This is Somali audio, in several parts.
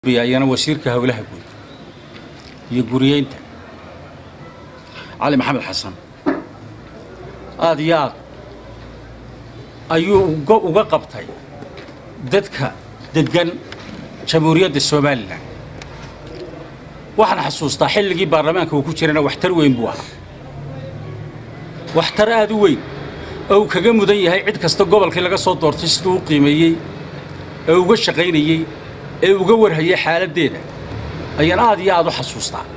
ayana wasiirka howlaha guud iyo guriyeynta cali maxamed xasan aada iyo aad ayuu uga qabtay dadka deggan jamhuuriyadda somalilan waxaan xasuustaa xilligii baarlamaanka uu ku jirana waxtar weyn buu ahaa waxtar aada u weyn oo uu kaga mudan yahay cid kasta gobolkii laga soo doortay siduu u qiimeeyey ee uga shaqaynayey ee uga warhayay xaaladdeeda ayaan aad iyo aad u xasuustaa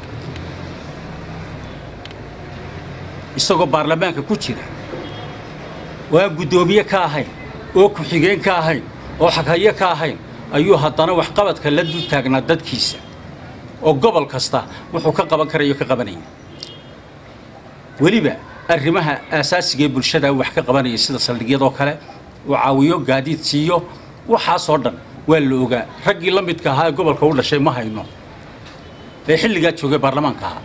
isagoo baarlamaanka ku jira oo aan guddoomiye ka ahayn oo ku-xigeen ka ahayn oo xaghayo ka ahayn ayuu haddana waxqabadka la dul taagnaa dadkiisa oo gobol kasta wuxuu ka qaban karayo ka qabanaya weliba arrimaha aasaasiga ee bulshada wax ka qabanaya sida saldhigyadoo kale uu caawiyo gaadiid siiyo waxaasoo dhan waa la ogaa raggii la midka ahaa ee gobolka u dhashay ma hayno ee xilligaa joogay baarlamaanka ahaa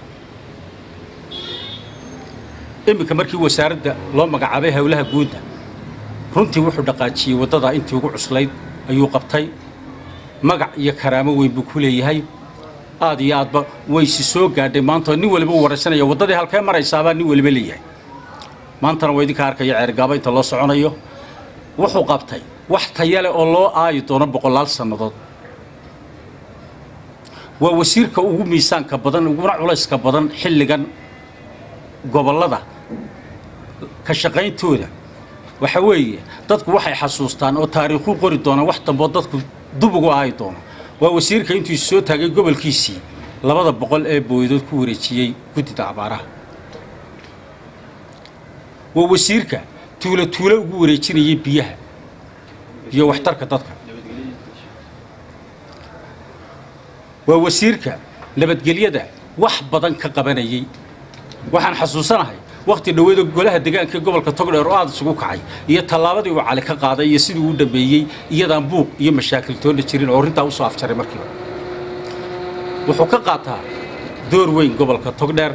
iminka markii wasaaradda loo magacaabay howlaha guudda runtii wuxuu dhaqaajiyey waddada intii ugu cuslayd ayuu qabtay magac iyo karaamo weyn buu ku leeyahay aad iyo aadba waysi soo gaadhay maanta nin waliba u waraysanaya waddadii halkee maraysaabaa nin waliba leeyahay maantana waa idinka arkaya ceergaaba inta loo soconayo wuxuu qabtay wax tayale oo loo aayi doono boqolaal sannadood waa wasiirka ugu miisaanka badan uguna culayska badan xilligan gobollada ka shaqayntooda waxa weeye dadku waxay xasuustaan oo taariikhu qori doonaan wax damboo dadku dub ugu aayi doono waa wasiirka intuu is soo taagay gobolkiisii labada boqol ee booydood ku wareejiyey guddida abaaraha waa wasiirka tuulo tuulo ugu wareejinayay biyaha iyo waxtarka dadka waa wasiirka nabadgelyada wax badan ka qabanayay waxaan xasuusanahay wakhti dhoweeda golaha deegaanka ee gobolka togdheer oo aada isugu kacay iyo tallaabadii uu cali ka qaaday iyo sidii uu dhameeyey iyadaan buuq iyo mashaakil toonna jirin oo arrintaa usoo afjaray markiiba wuxuu ka qaataa door weyn gobolka togdheer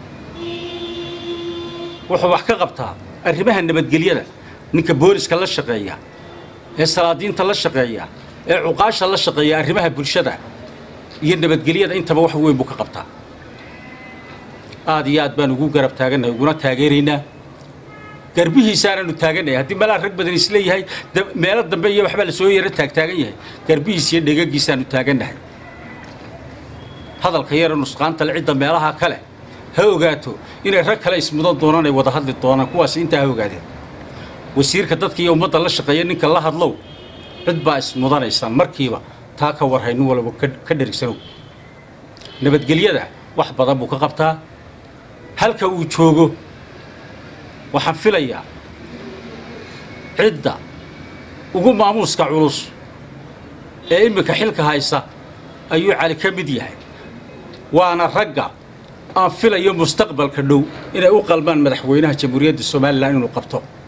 wuxuu wax ka qabtaa arrimaha nabadgelyada ninka booliska la shaqeeya ee salaadiinta la shaqeeya ee cuqaasha la shaqeeya arrimaha bulshada iyo nabadgelyada intaba wax weyn buu ka qabtaa aad iyo aad baan ugu garab taagannahay uguna taageeraynaa garbihiisaanaanu taagannahay haddii meelaha rag badan isleeyahay meelo dambe iyo waxbaa la soo yaro taagtaagan yahay garbihiis iyo dhegagiisaanu taagannahay hadalka yara nusqaantale cidda meelaha kale ha ogaato inay rag kale ismudan doonaan ay wada hadli doonaan kuwaas intaa ha ogaadeen wasiirka dadka iyo ummadda la shaqeeya ninka la hadlow cid baa ismudanaysaan markiiba taa ka warhay nin walba ka dherigsanow nabadgelyada wax badan buu ka qabtaa halka uu joogo waxaan filayaa cidda ugu maamuuska culus ee iminka xilka haysa ayuu cali ka mid yahay waana ragga aan filayo mustaqbalka dhow inay u qalmaan madaxweynaha jamhuuriyadda somalilan inuu qabto